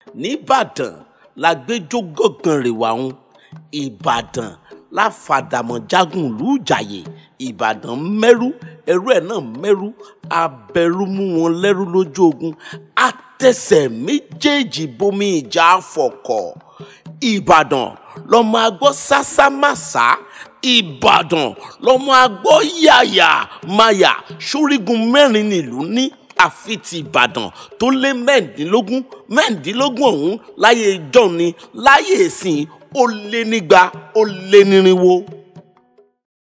nìbàdàn la gbẹjọ gángan rẹwà ń ìbàdàn la fàdàmọ̀ jagun ìlú ìjàyè ìbàdàn mẹ́rú ẹrú ẹ̀ náà mẹ́rú abẹ́rú mú wọn lẹ́rú lójú ogun àtẹsẹ̀ méjèèjì bomi ìjà àfọ̀kọ̀ ìbàdàn lọ́mọ agbọ́ sásámàsá ìbàdàn lọ́mọ agbọ́ yàyà mayà ṣórígun mẹ́rin nílùú ní àfi ti ìbàdàn tó lé mẹ́ẹ̀ẹ́dínlógún mẹ́ẹ̀ẹ́dínlógún ọ̀hún láyé ìjọ ni láyé ìsìn ó lé nígba ó lé nírinwó.